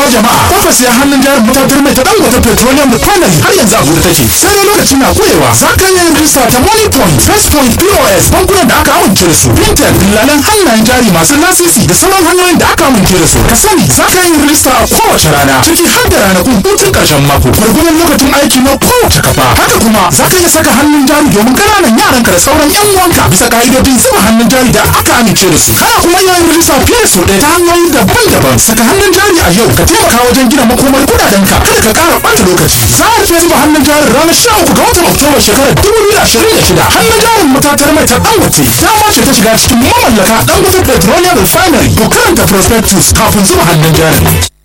jama'a kofar siya hannun jarin matatar mai ta dangote petroleum refinery har yanzu a gudu take sai dai lokacin na kurewa za ka yi rijista ta money point first point pos bankunan da aka amince da su fintech dillalan hannayen jari masu lasisi da sauran hanyoyin da aka amince da su ka sani za ka yi rijista a kowace rana ciki har da ranakun hutun karshen mako gwargwadon lokacin aiki na kowace kafa haka kuma za ka iya saka hannun jari domin ƙananan yaranka da sauran yan uwanka bisa ka'idodin zuba hannun jari da aka amince da su kana kuma yin rijista fiye da sau ɗaya ta hanyoyi daban-daban saka hannun jari a yau ka taimaka wajen gina makomar kudadenka kada ka ƙara ɓata lokaci za a rufe zuba hannun jarin ranar sha uku ga watan oktoba shekarar dubu biyu da ashirin da shida hannun jarin matatar mai ta dangote dama ce ta shiga cikin mamallaka dangote petroleum refinery ko karanta prospectus kafin zuba hannun jarin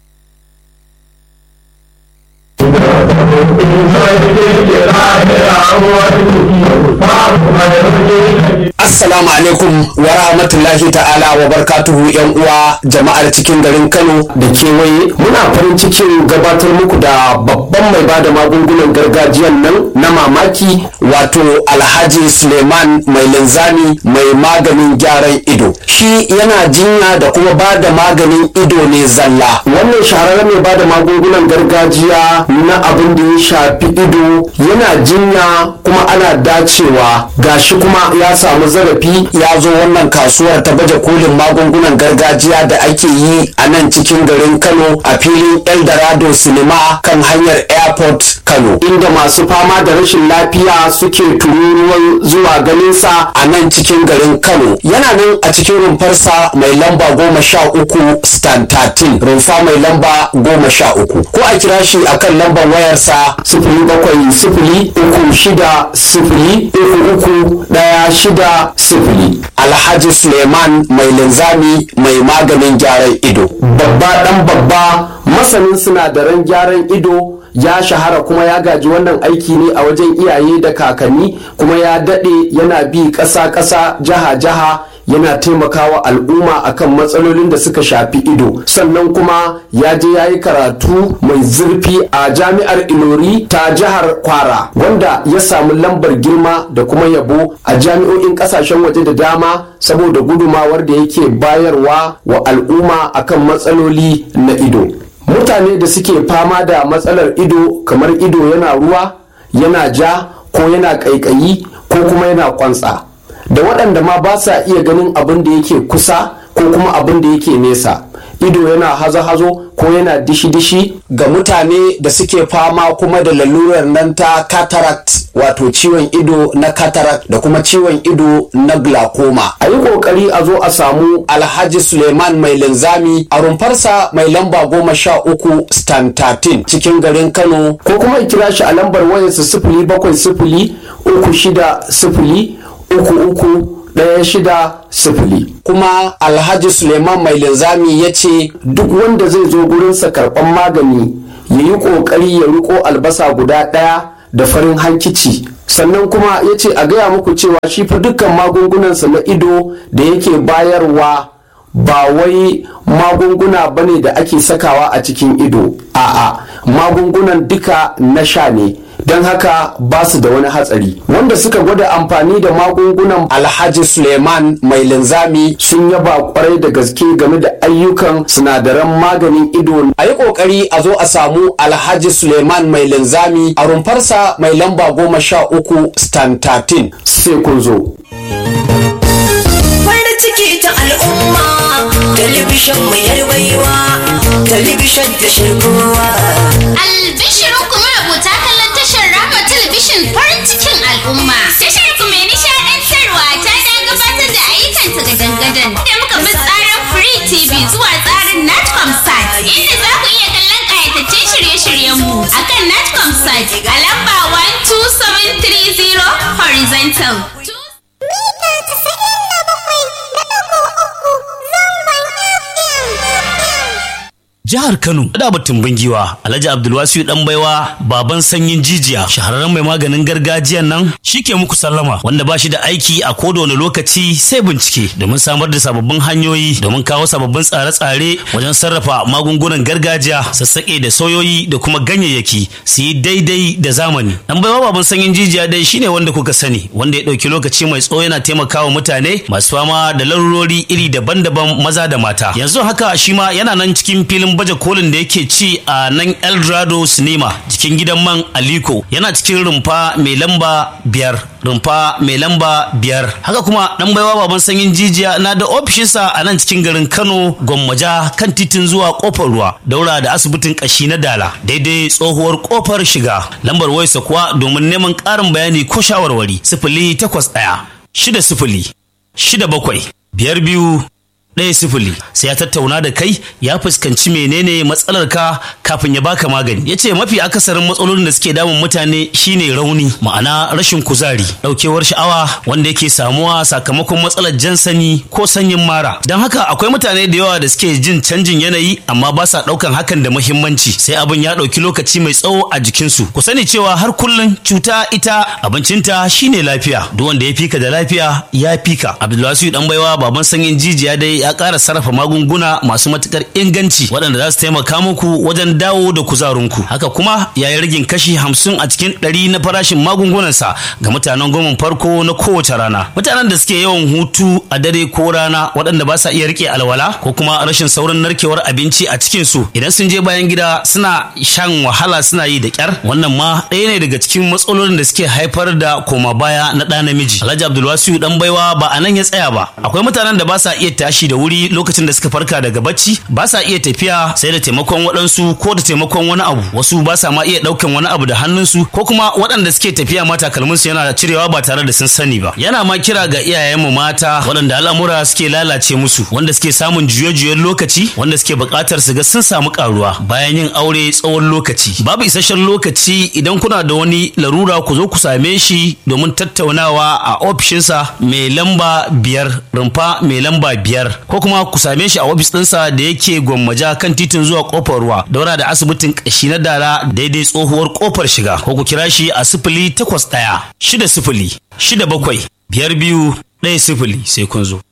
Assalamu alaikum wa rahmatullahi ta'ala wa barkatuhu yan uwa jama'ar cikin garin Kano da kewaye muna farin cikin gabatar muku da babban mai bada magungunan gargajiyan nan na mamaki wato Alhaji Suleiman mai linzami mai maganin gyaran ido shi yana jinya da kuma bada maganin ido ne zalla wannan shahararren mai bada magungunan gargajiya na abin da ya shafi ido yana jinya kuma ana dacewa gashi kuma ya samu zarafi ya zo wannan kasuwar ta baje kolin magungunan gargajiya da ake yi a nan cikin garin kano a filin eldorado cinema kan hanyar airport kano inda masu fama da rashin lafiya suke tururuwan zuwa ganinsa a nan cikin garin kano yana nan a cikin rumfarsa mai lamba goma sha uku stand 13 rumfa mai lamba goma sha uku ko a kira shi akan lambar wayarsa sifili bakwai sifili uku shida sifili uku uku ɗaya shida sifili alhaji suleiman mai linzami mai maganin gyaran ido babba ɗan babba masanin sinadaran gyaran ido ya shahara kuma ya gaji wannan aiki ne a wajen iyaye da kakanni kuma ya daɗe yana bi ƙasa-ƙasa jiha-jiha yana taimakawa al'umma akan matsalolin da suka shafi ido sannan kuma ya je ya yi karatu mai zurfi a jami'ar ilori ta jihar kwara wanda ya samu lambar girma da kuma yabo a jami'o'in kasashen waje da dama saboda gudumawar da yake bayarwa wa al'umma akan matsaloli na ido mutane da suke fama da matsalar ido kamar ido yana ruwa yana ja ko yana ƙaiƙayi ko kuma yana kwantsa da waɗanda ma ba sa iya ganin abin da yake kusa ko kuma abin da yake nesa ido yana hazo-hazo ko yana dishi-dishi ga mutane da suke fama kuma da lalurar nan ta cataract wato ciwon ido na cataract da kuma ciwon ido na glaucoma a yi kokari a zo a samu alhaji suleiman mai linzami a rumfarsa mai lamba goma sha uku stan 13 cikin garin kano ko kuma kira shi a lambar wayarsa sifili bakwai sifili uku shida sifili uku uku ɗaya shida sifili kuma alhaji suleiman mai linzami ya ce duk wanda zai zo gurinsa karɓan magani ya yi ƙoƙari ya riko albasa guda ɗaya da farin hankici sannan kuma ya ce a gaya muku cewa shi fa dukkan magungunansa na ido da yake bayarwa ba wai magunguna bane da ake sakawa a cikin ido a'a magungunan duka na sha ne don haka ba su da wani hatsari wanda suka gwada amfani da magungunan alhaji suleiman mai linzami sun yaba kwarai da gaske game da ayyukan sinadaran maganin ido a yi kokari a zo a samu alhaji suleiman mai linzami a rumfarsa mai lamba goma sha uku stan 13 sai kun zo farin ciki ta al'umma talibishin mu yarwaiwa talibishin da shirkowa Albishirin kuma rubuta kallon tashar Rama Talabishin farin cikin al'umma. Tashar ku mai nishaɗantarwa ta da gabatar da ayyukanta ga dangadan. Da muka bi tsarin Free TV zuwa tsarin Natcom Sat inda za ku iya kallon ƙayataccen shirye-shiryenmu a kan Natcom Sat a lamba 12730 horizontal. Jihar Kano, da batun giwa Alhaji Abdulwasiu dan baiwa baban sanyin jijiya, shahararren mai maganin gargajiyan nan shike muku sallama wanda ba shi da aiki a koda wani lokaci sai bincike domin samar da sababbin hanyoyi domin kawo sababbin tsare-tsare wajen sarrafa magungunan gargajiya, sassaƙe da soyoyi da kuma ganyayyaki su yi daidai da zamani. Dan baiwa baban sanyin jijiya dai shine wanda kuka sani, wanda ya ɗauki lokaci mai tsawo yana taimakawa mutane masu fama da larurori iri daban-daban maza da mata. Yanzu haka shi ma yana nan cikin filin wurin baje kolin da yake ci a nan eldorado cinema jikin gidan man aliko yana cikin rumfa mai lamba biyar rumfa mai lamba biyar haka kuma dan baiwa baban sanyin jijiya na da ofishinsa a nan cikin garin kano gwammaja kan titin zuwa kofar ruwa daura da asibitin kashi na dala daidai tsohuwar kofar shiga lambar wayarsa kuwa domin neman ƙarin bayani ko shawarwari sifili takwas ɗaya shida sifili shida bakwai biyar biyu ɗaya sifili sai ya tattauna da kai ya fuskanci menene matsalar ka kafin ya baka magani ya ce mafi akasarin matsalolin da suke damun mutane shine rauni ma'ana rashin kuzari ɗaukewar sha'awa wanda yake samuwa sakamakon matsalar jan sani ko sanyin mara don haka akwai mutane da yawa da suke jin canjin yanayi amma ba sa ɗaukan hakan da muhimmanci sai abin ya ɗauki lokaci mai tsawo a jikinsu ku sani cewa har kullum cuta ita abincinta shine lafiya duk wanda ya fika da lafiya ya fika abdulwasiu dan baiwa baban sanyin jijiya dai ya ƙara sarrafa magunguna masu matukar inganci waɗanda za su taimaka muku wajen dawo da kuzarinku haka kuma ya yi ragin kashi hamsin a cikin ɗari na farashin magungunansa ga mutanen goma farko na kowace rana mutanen da suke yawan hutu a dare ko rana waɗanda ba sa iya rike alwala ko kuma rashin saurin narkewar abinci a cikin su idan sun je bayan gida suna shan wahala suna yi da kyar wannan ma ɗaya ne daga cikin matsalolin da suke haifar da koma baya na ɗa namiji alhaji abdulwasiu dan baiwa ba a nan ya tsaya ba akwai mutanen da ba sa iya tashi da wuri lokacin da suka farka daga bacci ba sa iya tafiya sai da taimakon waɗansu ko da taimakon wani abu wasu ba sa ma iya ɗaukan wani abu da hannunsu ko kuma waɗanda suke tafiya ma takalminsu yana cirewa ba tare da sun sani ba yana ma kira ga iyayenmu mata waɗanda al'amura suke lalace musu wanda suke samun juye-juyen lokaci wanda suke buƙatar su ga sun samu ƙaruwa bayan yin aure tsawon lokaci babu isasshen lokaci idan kuna da wani larura ku zo ku same shi domin tattaunawa a ofishinsa mai lamba biyar rumfa mai lamba biyar ko kuma ku same shi a ofis ɗinsa da yake gwammaja kan titin zuwa kofar ruwa daura da asibitin ƙashi na dara daidai tsohuwar kofar shiga ko ku kira shi a sifili takwas ɗaya shida sifili shida bakwai biyar biyu ɗaya sifili sai kun zo.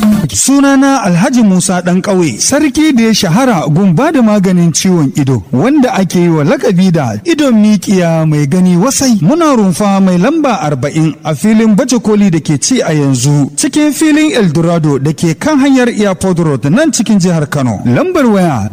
Sunana Alhaji Musa ɗan ƙauye, sarki da ya shahara gun ba da maganin ciwon ido, wanda ake yi wa lakabi da idon mikiya mai gani wasai. Muna rumfa mai lamba arba'in a filin baje koli da ke ci a yanzu, cikin filin Eldorado da ke kan hanyar Airport Road nan cikin jihar Kano. Lambar waya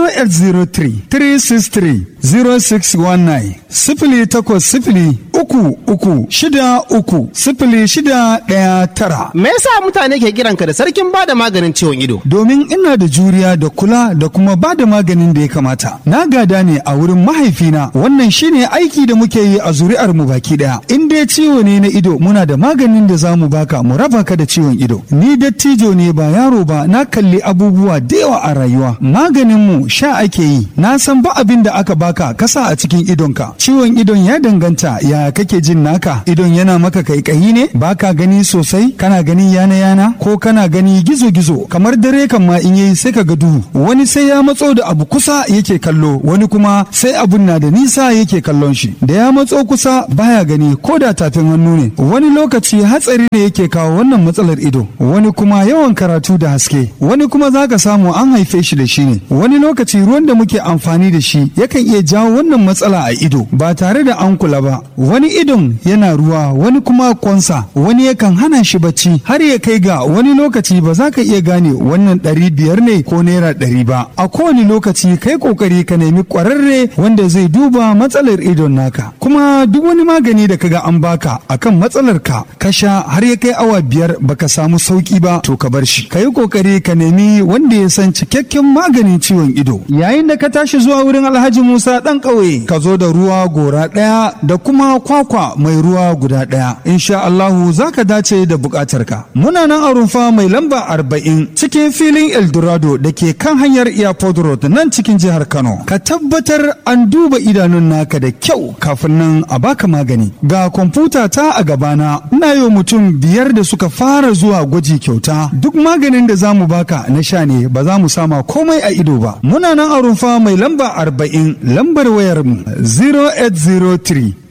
0803-363-0619, sifili takwas sifili uku uku shida uku sifili shida ɗaya tara. Me yasa mutane ke kiranka da sarkin bada maganin ciwon ido? domin ina da juriya da kula da kuma ba da maganin da ya kamata. Na gada ne a wurin mahaifina wannan shine aiki da muke yi a zuri'ar mu baki daya. In dai ciwo ne na ido muna da maganin da za mu baka mu raba ka da ciwon ido. Ni dattijo ne ba yaro ba na kalli abubuwa da yawa a rayuwa. Maganin mu sha ake yi. Na san ba abin da aka baka kasa a cikin idonka. Ciwon idon ya danganta ya kake jin naka. Idon yana maka kaikayi ne baka gani sosai kana gani yana yana ko kana gani gizo-gizo kamar dare kan ma in yayi sai ka ga duhu wani sai ya matso da abu kusa yake kallo wani kuma sai abun na da nisa yake kallon shi da ya matso kusa baya gani ko da tafin hannu ne wani lokaci hatsari ne yake kawo wannan matsalar ido wani kuma yawan karatu da haske wani kuma zaka samu an haife shi da shi ne wani lokaci ruwan da muke amfani da shi yakan iya jawo wannan matsala a ido ba tare da an kula ba wani idon yana ruwa wani kuma kwansa wani yakan hana shi bacci har ya kai ga wani lokaci ba za ka iya gane wannan ɗari biyar ne ko naira ɗari ba a kowane lokaci kai kokari ka nemi ƙwararre wanda zai duba matsalar idon naka kuma duk wani magani da kaga an baka akan matsalar ka ka sha har ya kai awa biyar baka samu sauki ba to ka bar shi ka yi kokari ka nemi wanda ya san cikakken maganin ciwon ido yayin da ka tashi zuwa wurin alhaji musa ɗan ƙauye ka zo da ruwa gora ɗaya da kuma kwakwa mai ruwa guda ɗaya insha allahu za ka dace da buƙatarka muna nan a rumfa mai lamba arba'in cikin filin eldorado da ke kan hanyar airport road nan cikin jihar kano ka tabbatar an duba idanun naka da kyau kafin nan a baka magani ga kwamfuta ta a gabana ina yi mutum biyar da suka fara zuwa gwaji kyauta duk maganin da za mu baka na sha ne ba za mu sama komai a ido ba muna nan a rumfa mai lamba arba'in lambar wayar mu 0803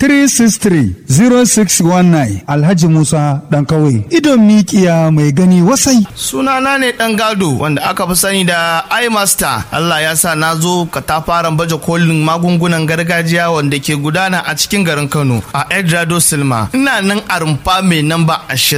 363-0619 Alhaji Musa ɗan kawai idon mikiya mai gani wasai. Sunana ne ɗan gado wanda aka fi sani da iMaster. Allah ya sa na zo katafaren baje kolin magungunan gargajiya wanda ke gudana a cikin garin Kano a Edrado Silma. Ina nan a rumfa mai namba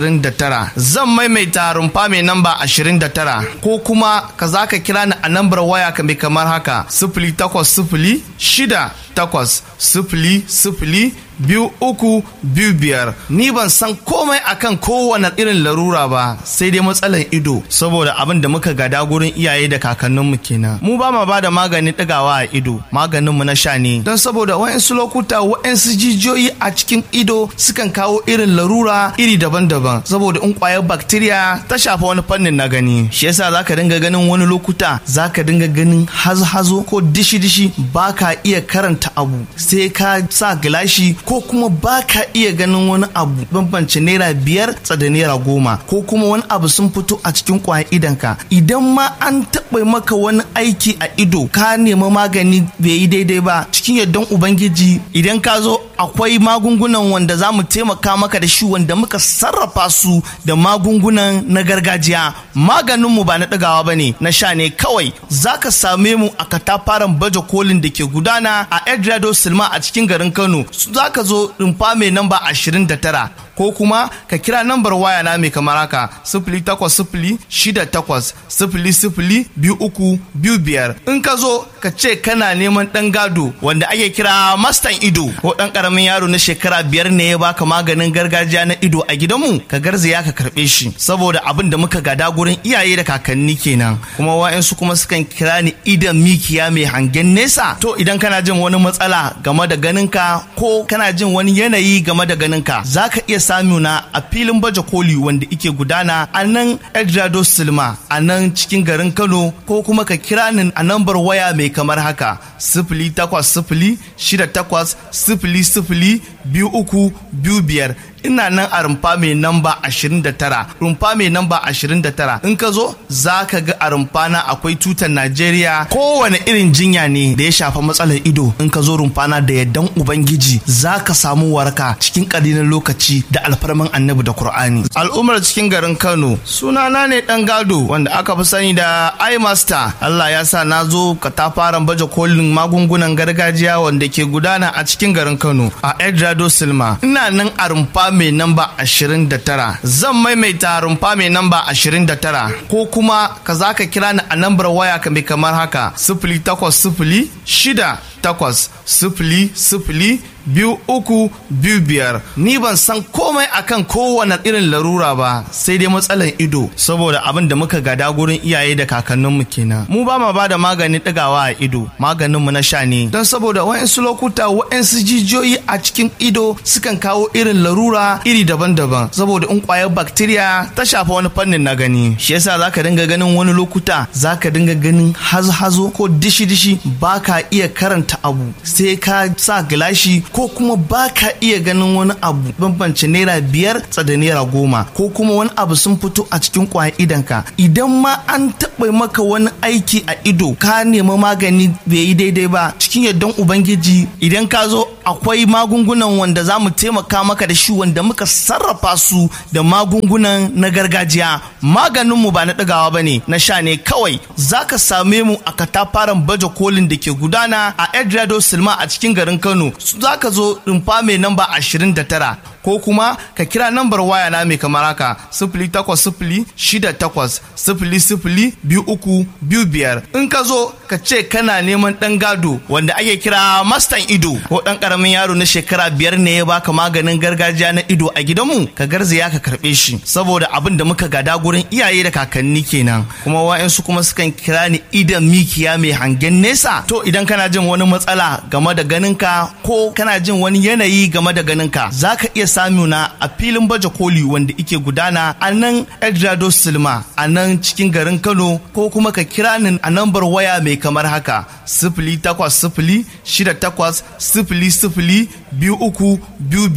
29. Zan maimaita rumfa mai namba 29 ko kuma ka za ka kira ni a nambar waya ka mai kamar haka sifili takwas sifili shida takwas sifili sifili biyu uku biyu biyar ni ban san komai akan kowane irin larura ba sai dai matsalar ido saboda abin da muka gada gurin iyaye da kakanninmu kenan mu ba ma ba da maganin ɗigawa a ido maganinmu na sha ne don saboda wa'insu lokuta wa'insu jijiyoyi a cikin ido sukan kawo irin larura iri daban-daban saboda in kwayar bacteria ta shafa wani fannin na gani shi yasa zaka dinga ganin wani lokuta zaka dinga ganin hazo-hazo ko dishi-dishi ba ka iya karanta abu sai ka sa gilashi ko kuma ba ka iya ganin wani abu bambance naira biyar da naira goma ko kuma wani abu sun fito a cikin kwayan idanka idan ma an taɓa maka wani aiki a ido ka nemi magani bai yi daidai ba cikin yardan ubangiji idan ka zo akwai magungunan wanda za mu taimaka maka da shi wanda muka sarrafa su da magungunan na gargajiya maganinmu ba na ɗagawa ba ne na sha ne kawai za ka same mu a katafaren baje kolin da ke gudana a edrado silma a cikin garin kano za ka zo rumfa mai namba 29 ko kuma ka kira nambar waya na mai kamar haka sifili takwas sifili shida takwas sifili sifili biyu uku biyu biyar in ka zo ka ce kana neman ɗan gado wanda ake kira mastan ido ko ɗan ƙaramin yaro na shekara biyar ne ya baka maganin gargajiya na ido a gidanmu ka garzaya ka karɓe shi saboda abin da muka gada gurin iyaye da kakanni kenan kuma wa'yansu kuma sukan kira ni idan mikiya mai hangen nesa to idan kana jin wani matsala game da ganinka ko kana jin wani yanayi game da ganinka za ka iya samuna a filin baje koli wanda ike gudana a nan edrado silma a nan cikin garin kano ko kuma ka kira ni a nambar waya mai kamar haka sifili takwas sifili shida takwas sifili sifili biyu uku biyu biyar ina nan a rumfa mai namba 29 rumfa mai namba 29 in ka zo za ka ga a rumfa na akwai tutar najeriya kowane irin jinya ne da ya shafa matsalar ido in ka zo rumfa na da yaddan ubangiji za ka samu waraka cikin ƙalilan lokaci da alfarman annabi da qur'ani al'ummar cikin garin kano sunana ne dan gado wanda aka fi sani da imaster allah ya sa na zo katafaren baje kolin magungunan gargajiya wanda ke gudana a cikin garin kano a edrado silma ina nan a rumfa mai namba 29 zan maimaita rumfa mai namba 29 ko kuma ka za ka kira ni a nambar waya ka mai kamar haka sifili takwas sifili shida takwas sifili sifili biyu uku biyu biyar ni ban san komai akan kowane irin larura ba sai dai matsalar ido saboda abin da muka gada gurin iyaye da kakanninmu kenan mu ba ma bada maganin ɗigawa a ido maganinmu na sha ne don saboda wa'insu lokuta wa'insu jijiyoyi a cikin ido sukan kawo irin larura iri daban-daban saboda in kwayar bacteria ta shafa wani fannin na gani shi yasa zaka dinga ganin wani lokuta zaka dinga ganin hazo-hazo ko dishi-dishi ba ka iya karanta abu sai ka sa gilashi ko kuma ba ka iya ganin wani abu bambance naira biyar da naira goma ko kuma wani abu sun fito a cikin kwayan idanka idan ma an taɓa maka wani aiki a ido ka nemi magani bai yi daidai ba cikin yardan ubangiji idan ka zo akwai magungunan wanda za mu taimaka maka da shi wanda muka sarrafa su da magungunan na gargajiya maganinmu ba na ɗagawa ba ne na sha ne kawai za ka same mu a katafaren baje kolin da ke gudana a edrado silma a cikin garin kano za ka zo rumfa mai namba 29 ko kuma ka kira nambar waya na mai kamar haka sifili takwas sifili shida takwas sifili sifili biyu uku biyu biyar in ka zo ka ce kana neman ɗan gado wanda ake kira mastan ido ko ɗan ƙaramin yaro na shekara biyar ne ya baka maganin gargajiya na ido a gidanmu ka garzaya ka karɓe shi saboda abin da muka gada gurin iyaye da kakanni kenan kuma wa'yansu kuma sukan kira ni idan mikiya mai hangen nesa to idan kana jin wani matsala game da ganinka ko kana jin wani yanayi game da ganinka za ka iya samuna a filin baje koli wanda ike gudana a nan edrado silma a nan cikin garin kano ko kuma ka kira ni a nambar waya mai kamar haka sifili takwas sifili shida takwas sifili sifili biyu uku biyu biyar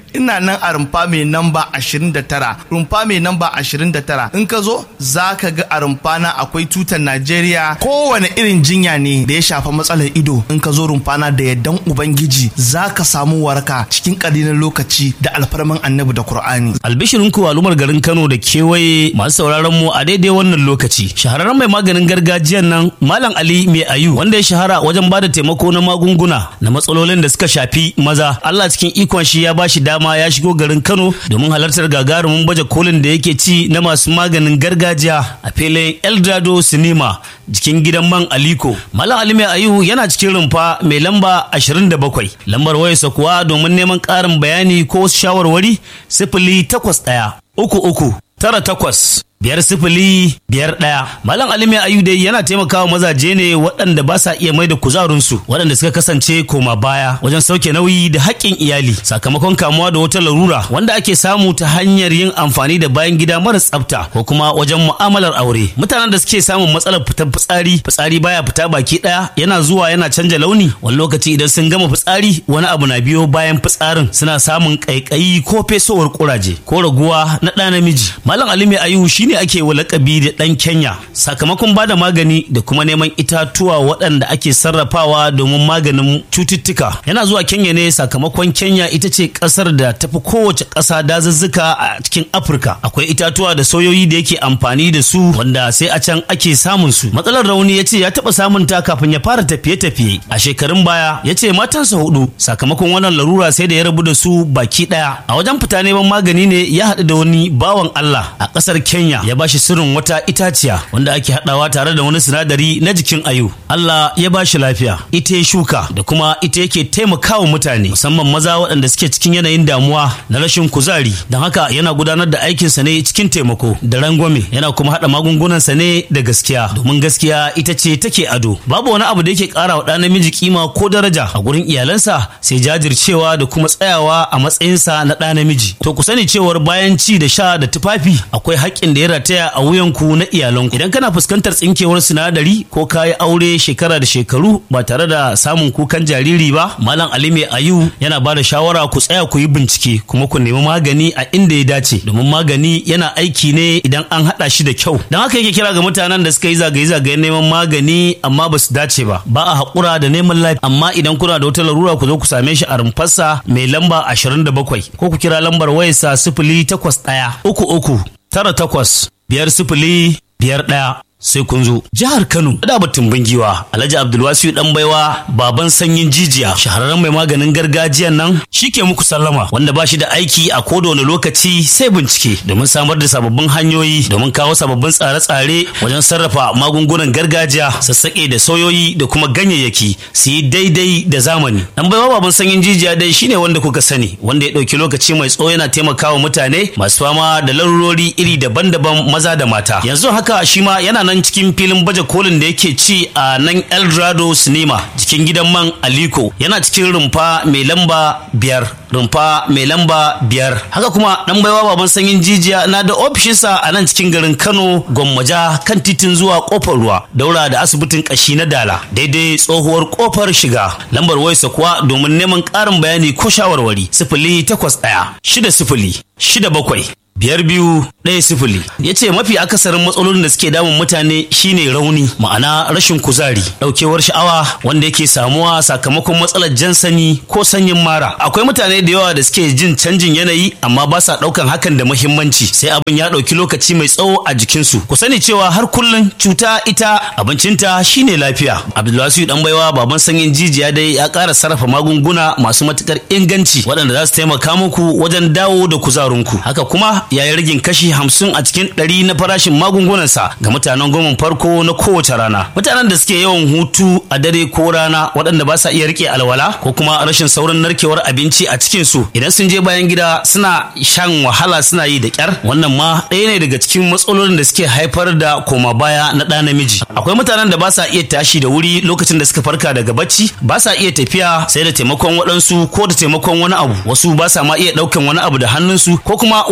ina nan a rumfa mai namba 29 rumfa mai namba 29 in ka zo za ka ga a rumfa na akwai tutar Najeriya kowane irin jinya ne da ya shafa matsalar ido in ka zo rumfa na da yaddan ubangiji za ka samu waraka cikin ƙalilan lokaci da alfarman annabi da Kur'ani. albishirin ku al'ummar garin Kano da kewaye masu sauraron mu a daidai wannan lokaci shahararren mai maganin gargajiyan nan Malam Ali Mai Ayu wanda ya shahara wajen bada taimako na magunguna na matsalolin da suka shafi maza Allah cikin ikon shi ya bashi dama ya shigo garin Kano domin halartar gagarumin baje kolin da yake ci na masu maganin gargajiya a filin Eldorado Cinema jikin gidan man Aliko Malam Ali Mai Ayu yana cikin rumfa mai lamba 27 lambar wayarsa kuwa domin neman ƙarin bayani ko wasu shawarwari sifili takwas ɗaya uku uku tara takwas biyar sifili biyar ɗaya malam alimi ayu dai yana taimakawa mazaje ne waɗanda ba sa iya mai da kuzarinsu waɗanda suka kasance koma baya wajen sauke nauyi da haƙƙin iyali sakamakon kamuwa da wata larura wanda ake samu ta hanyar yin amfani da bayan gida mara tsafta ko kuma wajen mu'amalar aure mutanen da suke samun matsalar fitar fitsari fitsari baya fita baki ɗaya yana zuwa yana canja launi wani lokaci idan sun gama fitsari wani abu na biyo bayan fitsarin suna samun ƙaiƙayi ko fesowar ƙuraje ko raguwa na ɗa namiji malam alimi ayu shine ake wa lakabi da ɗan kenya sakamakon bada magani da kuma neman itatuwa waɗanda ake sarrafawa domin maganin cututtuka yana zuwa kenya ne sakamakon kenya ita ce ƙasar da tafi kowace ƙasa dazuzzuka a cikin afirka akwai itatuwa da soyoyi da yake amfani da su wanda sai a can ake samun su matsalar rauni ya ce ya taɓa samun ta kafin ya fara tafiye-tafiye a shekarun baya ya ce matansa hudu sakamakon wannan larura sai da ya rabu da su baki ɗaya a wajen fita neman magani ne ya haɗu da wani bawan allah a ƙasar kenya ya bashi sirrin wata itaciya wanda ake haɗawa tare da wani sinadari na jikin ayu Allah ya bashi lafiya ita ya shuka da kuma ita yake taimakawa mutane musamman maza waɗanda suke cikin yanayin damuwa na rashin kuzari don haka yana gudanar da aikinsa ne cikin taimako da rangwame yana kuma haɗa magungunansa ne da gaskiya domin gaskiya ita ce take ado babu wani abu da yake ƙara wa ɗan namiji kima ko daraja a gurin iyalansa sai jajircewa da kuma tsayawa a matsayinsa na ɗa namiji to ku sani cewar bayan ci da sha da tufafi akwai haƙƙin da ya rataya a wuyanku na iyalanku idan kana fuskantar tsinkewar sinadari ko kayi aure shekara da shekaru ba tare da samun kukan jariri ba malam ali mai ayu yana ba da shawara ku tsaya ku yi bincike kuma ku nemi magani a inda ya dace domin magani yana aiki ne idan an haɗa shi da kyau don haka yake kira ga mutanen da suka yi zagaye-zagayen neman magani amma ba su dace ba ba a haƙura da neman lafiya amma idan kuna da wata larura ku zo ku same shi a rumfarsa mai lamba 27 ko ku kira lambar wayarsa sifili takwas ɗaya uku uku tara takwas biyar sifili biyar ɗaya sai kun zo jihar kano da batun bangiwa alhaji abdulwasiu dan baiwa baban sanyin jijiya shahararren mai maganin gargajiyan nan shike muku sallama wanda ba shi da aiki a koda wani lokaci sai bincike domin samar da sababbin hanyoyi domin kawo sababbin tsare-tsare wajen sarrafa magungunan gargajiya sassaƙe da soyoyi da kuma ganyayyaki su yi daidai da zamani dan baiwa baban sanyin jijiya dai shine wanda kuka sani wanda ya ɗauki lokaci mai tsawo yana taimakawa mutane masu fama da larurori iri daban-daban maza da mata yanzu haka shi ma yana nan cikin filin baje kolin da yake ci a nan eldorado cinema cikin gidan man aliko yana cikin rumfa mai lamba biyar rumfa mai lamba biyar haka kuma dan baiwa baban sanyin jijiya na da ofishinsa a nan cikin garin kano gwammaja kan titin zuwa kofar ruwa daura da asibitin kashi na dala daidai tsohuwar kofar shiga lambar wayarsa kuwa domin neman ƙarin bayani ko shawarwari sifili takwas ɗaya shida sifili shida bakwai biyar biyu ɗaya sifili ya ce mafi akasarin matsalolin da suke damun mutane shine rauni ma'ana rashin kuzari ɗaukewar sha'awa wanda yake samuwa sakamakon matsalar jan sani ko sanyin mara akwai mutane da yawa da suke jin canjin yanayi amma ba sa ɗaukan hakan da muhimmanci sai abin ya ɗauki lokaci mai tsawo a jikinsu ku sani cewa har kullum cuta ita abincinta shine lafiya abdulwasiu dan baiwa baban sanyin jijiya dai ya ƙara sarrafa magunguna masu matukar inganci waɗanda za su taimaka muku wajen dawo da kuzarinku haka kuma ya yi ragin kashi hamsin a cikin ɗari na farashin magungunansa ga mutanen goma farko na kowace rana mutanen da suke yawan hutu a dare ko rana waɗanda ba sa iya rike alwala ko kuma rashin saurin narkewar abinci a cikin su idan sun je bayan gida suna shan wahala suna yi da kyar wannan ma ɗaya ne daga cikin matsalolin da suke haifar da koma baya na ɗa namiji akwai mutanen da ba sa iya tashi da wuri lokacin da suka farka daga bacci ba sa iya tafiya sai da taimakon waɗansu ko da taimakon wani abu wasu ba sa ma iya ɗaukan wani abu da hannunsu ko kuma waɗanda suke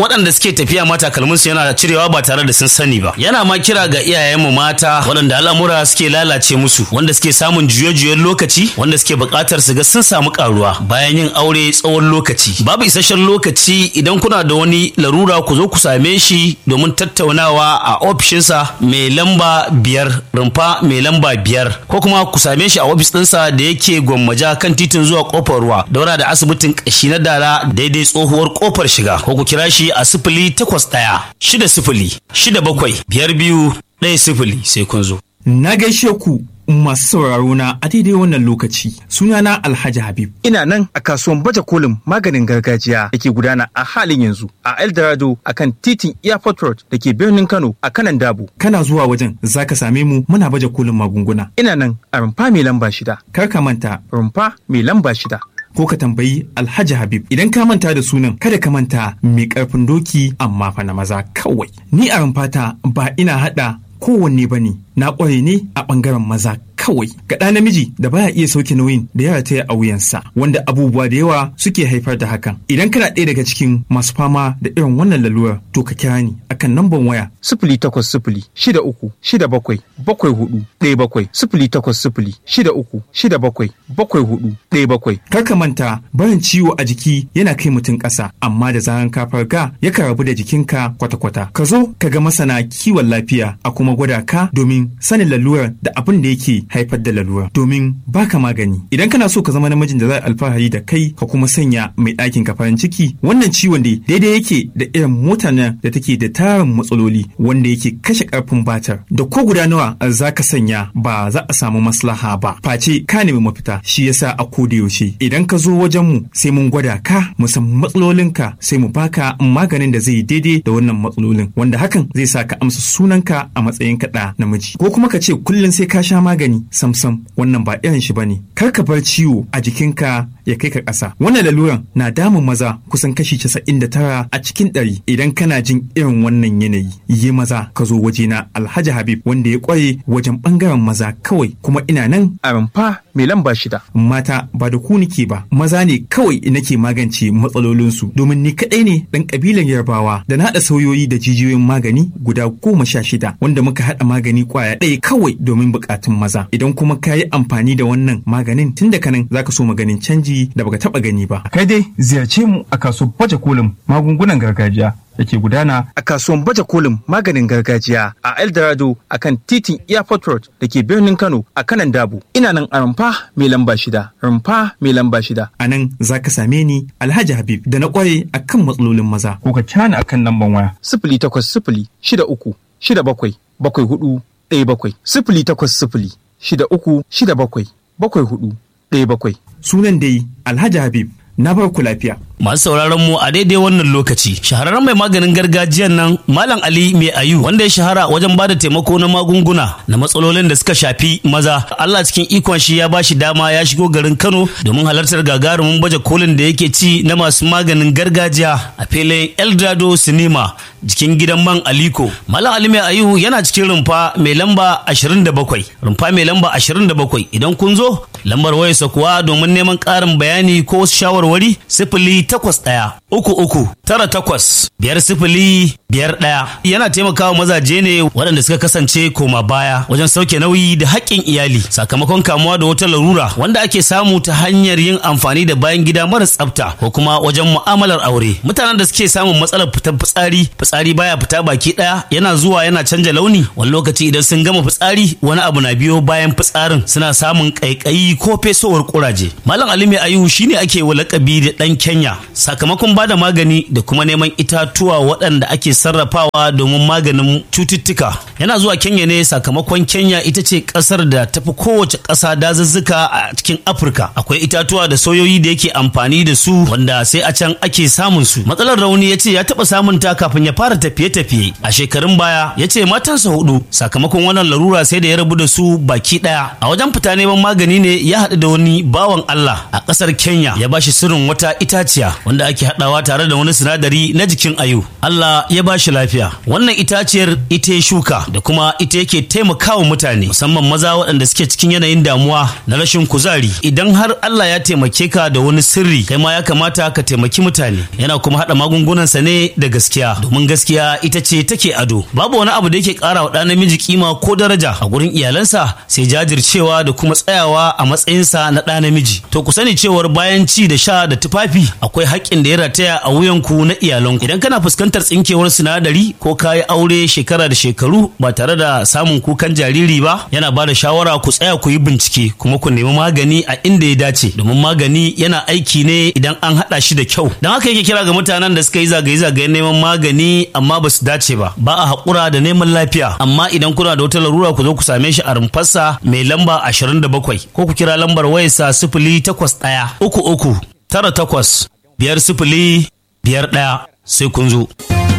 suke tafiya ma takalmin su yana cirewa ba tare da sun sani ba yana ma kira ga iyayenmu mata waɗanda al'amura suke lalace musu wanda suke samun juye-juyen lokaci wanda suke buƙatar su ga sun samu karuwa bayan yin aure tsawon lokaci babu isasshen lokaci idan kuna da wani larura ku zo ku same shi domin tattaunawa a ofishinsa mai lamba biyar rumfa mai lamba biyar ko kuma ku same shi a ofis ɗinsa da yake gwammaja kan titin zuwa kofar ruwa daura da asibitin ƙashi na dala daidai tsohuwar kofar shiga ko ku kira shi a sifili takwas ɗaya shida sifili shida bakwai biyar biyu ɗaya sifili sai kun zo. Na gaishe ku masu sauraro na a daidai wannan lokaci sunana Alhaji Habib. Ina nan a kasuwan baje kolin maganin gargajiya da ke gudana a halin yanzu a Eldorado a kan titin Airport Road da ke birnin Kano a kanan Dabo. Kana zuwa wajen za ka same mu muna baje kolin magunguna. Ina nan a rumfa mai lamba shida. Kar ka manta Rumfa mai lamba shida. ko ka tambayi Alhaji Habib idan ka manta da sunan kada ka manta mai karfin doki amma fa na maza kawai. Ni a rumfata ba ina hada kowanne ba ne na ƙware ne a ɓangaren maza kawai ga ɗa namiji da baya iya sauke nauyin da ya rataya a wuyansa wanda abubuwa da yawa suke haifar da hakan idan kana ɗaya daga cikin masu fama da irin wannan lalurar to ka kira ni akan namban waya Sifili takwas sifili shida uku shida bakwai bakwai hudu ɗaya bakwai sifili takwas sifili shida uku shida bakwai bakwai hudu ɗaya bakwai. kar ka manta barin ciwo a jiki yana kai mutum ƙasa amma da zaran ka farga yakan rabu da jikinka kwata-kwata ka zo ka ga masana kiwon lafiya a kuma gwada ka domin sanin lalurar da abin da yake haifar da lalura domin baka magani idan kana so ka zama namijin da za a alfahari da kai ka kuma sanya mai ɗakin ka farin ciki wannan ciwon da daidai yake da irin mota nan da take da tarin matsaloli wanda yake kashe karfin batar da ko guda nawa za ka sanya ba za a samu maslaha ba face ka nemi mafita shi yasa a koda yaushe idan ka zo wajen mu sai mun gwada ka mu san matsalolinka sai mu baka maganin da zai daidai da wannan matsalolin wanda hakan zai sa ka amsa sunanka a matsayin kaɗa namiji ko kuma ka ce kullum sai ka sha magani samsam wannan ba irin shi bane kar ka bar ciwo a jikinka ya kai ka ƙasa wannan laluran na damun maza kusan kashi casa'in da tara a cikin ɗari idan kana jin irin wannan yanayi yi maza ka zo wajena alhaji habib wanda ya ƙware wajen ɓangaren maza kawai kuma ina nan A rumfa mai lamba shida. mata ba da ku nike ba maza ne kawai nake magance matsalolinsu domin ni kaɗai ne ɗan ƙabilan yarbawa da na haɗa sauyoyi da jijiyoyin magani guda goma sha shida wanda muka haɗa magani ƙwaya ɗaya kawai domin buƙatun maza idan kuma ka yi amfani da wannan maganin tun daga nan zaka so maganin canji da baka taɓa gani ba Kai dai ziyarce mu a kasuwar baje kolin magungunan gargajiya da ke gudana a kasuwan baje kolin maganin gargajiya a Eldorado a kan titin Airport Road da ke birnin Kano a kanan Dabo. Ina nan a rumfa mai lamba shida. Rumfa mai lamba shida. a nan za ka same ni alhaji habib da na ƙware a kan matsalolin maza Ko ka cani a kan lamban waya. Sifili takwas sifili shida uku shida bakwai bakwai hudu ɗaya bakwai. Sifili takwas sifili shida uku shida bakwai bakwai hudu ɗaya bakwai. sunan dai alhaji habib na bar ku lafiya Masu sauraron mu a daidai wannan lokaci, shahararren mai maganin gargajiyan nan Malam Ali Mai Ayu wanda ya shahara wajen bada taimako na magunguna na matsalolin da suka shafi maza. Allah cikin ikon shi ya bashi dama ya shigo garin Kano domin halartar gagarumin baje kolin da yake ci na masu maganin gargajiya a filin Eldorado Cinema jikin gidan man Aliko. Malam Ali Mai Ayu yana cikin rumfa mai lamba 27. Rumfa mai lamba 27 idan kun zo lambar wayarsa kuwa domin neman ƙarin bayani ko wasu shawarwari sifili takwas ɗaya uku uku tara takwas biyar sifili biyar ɗaya yana taimakawa mazaje ne waɗanda suka kasance koma baya wajen sauke nauyi da haƙƙin iyali sakamakon kamuwa da wata larura wanda ake samu ta hanyar yin amfani da bayan gida mara tsafta ko kuma wajen mu'amalar aure mutanen da suke samun matsalar fitar fitsari fitsari baya fita baki ɗaya yana zuwa yana canja launi wani lokaci idan sun gama fitsari wani abu na biyo bayan fitsarin suna samun ƙaiƙayi ko fesowar ƙuraje malam ali mai ayu shine ake wa lakabi da ɗan kenya sakamakon bada magani da kuma neman itatuwa waɗanda ake sarrafawa domin maganin cututtuka yana zuwa kenya ne sakamakon kenya ita ce ƙasar da tafi kowace ƙasa dazuzzuka a cikin afirka akwai itatuwa da soyoyi da yake amfani da su wanda sai a can ake samun su matsalar rauni ya ce ya taɓa samun ta kafin ya fara tafiye-tafiye a shekarun baya ya ce matansa hudu sakamakon wannan larura sai da ya rabu da su baki ɗaya a wajen fita neman magani ne ya haɗu da wani bawan allah a ƙasar kenya ya bashi sirrin wata itaciya wanda ake haɗawa haɗawa tare da wani sinadari na jikin ayu Allah ya ba shi lafiya wannan itaciyar ita ya shuka da kuma ita yake taimakawa mutane musamman maza waɗanda suke cikin yanayin damuwa na rashin kuzari idan har Allah ya taimake ka da wani sirri kai ma ya kamata ka taimaki mutane yana kuma haɗa magungunansa ne da gaskiya domin gaskiya ita ce take ado babu wani abu da yake ƙara wa ɗa namiji kima ko daraja a gurin iyalansa sai jajircewa da kuma tsayawa a matsayinsa na ɗa namiji to ku sani cewar bayan ci da sha da tufafi akwai haƙƙin da ya rataya a wuyanku na iyalanku idan kana fuskantar tsinkewar sinadari ko kayi aure shekara da shekaru ba tare da samun kukan jariri ba yana ba da shawara ku tsaya ku yi bincike kuma ku nemi magani a inda ya dace domin magani yana aiki ne idan an haɗa shi da kyau don haka yake kira ga mutanen da suka yi zagaye-zagayen neman magani amma ba su dace ba ba a haƙura da neman lafiya amma idan kuna da wata larura ku zo ku same shi a rumfarsa mai lamba 27 ko ku kira lambar wayarsa sifili takwas ɗaya uku uku tara takwas biyar sifili biyar ɗaya sai kun zo.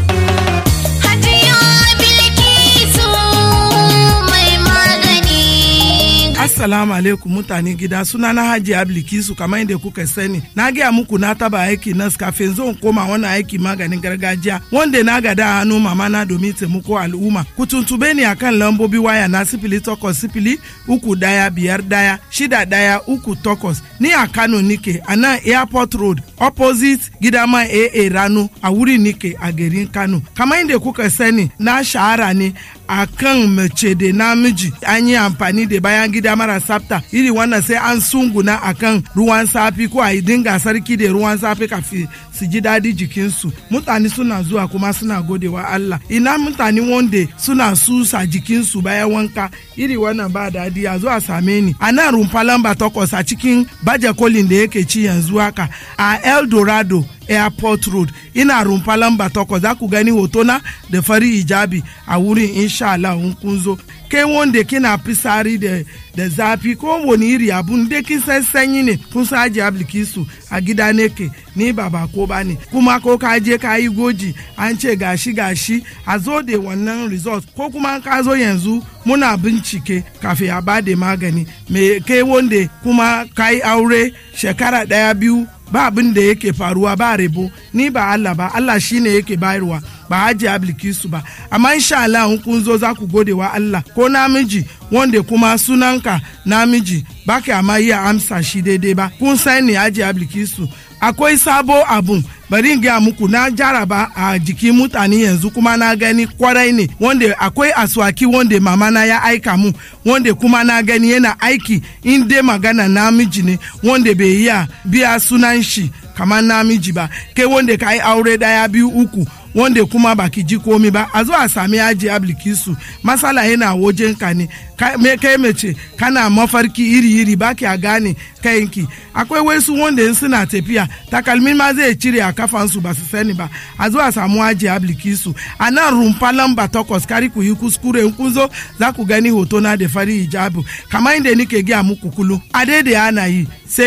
Assalamu alaikum mutane gida suna na Haji Ablikisu kamar yadda kuka sani. Na gaya muku na taba aiki nas kafin zan koma wannan aiki maganin gargajiya wanda na gada a hannu mama na domin taimako al'umma. Ku tuntube ni akan lambobi waya na sifili takwas sifili uku daya biyar daya shida daya uku takwas. Ni a Kano nike a nan Airport Road opposite gidama AA Rano a wuri nike a garin Kano. Kamar yadda kuka sani na shahara ne a kan mace da namiji an yi amfani da bayan gida mara tsafta iri wannan sai an sunguna a kan ruwan safi ko a yi dinga sarki da ruwan safi kafin su ji daɗi jikinsu mutane suna zuwa kuma suna godewa Allah ina mutane wanda suna susa jikinsu bayan wanka iri wannan ba daɗi a zuwa same ni a nan rumfa lamba takwas a cikin baje kolin da yake ci yanzu haka a El Dorado airport road ina rumfa lamba takwas za ku gani hotona da fari hijabi a wurin insha Allah in kun zo kai wanda kina fisari da da zafi ko wani iri abun da kin san sanyi ne kun sa aji ablikisu a gida ne ke ni ba ba ko ba ne kuma ko ka je ka yi goji an ce gashi gashi a zo da wannan result ko kuma ka zo yanzu muna bincike kafin a ba da magani me kai wanda kuma ka yi aure shekara daya biyu ba abin da yake faruwa ba rebo ni ba Allah ba Allah shine yake bayarwa ba haji ablikisu ba amma insha Allah in kun zo za ku gode wa Allah ko namiji wanda kuma sunanka namiji ba ka amma iya amsa shi daidai ba kun san ne haji ablikisu akwai sabo abun bari in gaya muku na jaraba a jikin mutane yanzu kuma na gani kwarai ne wanda akwai aswaki wanda mama na ya aika mu wanda kuma na gani yana aiki in dai magana namiji ne wanda bai iya biya sunan shi kamar namiji ba kai wanda ka yi aure daya biyu uku wanda kuma baki ji komi ba a zo a sami aji ablikisu masala yana wajen ka ne me kai mace kana mafarki iri-iri baki a gane kayanki akwai wasu wanda in suna tafiya takalmin ma zai cire a kafansu ba su sani ba a zo a samu aji ablikisu a nan rumfa lamba takwas kari ku yi kuskure in kun zo za ku gani hoto na da fari hijabu kamar inda nike gaya muku kulu a daidai ana yi sai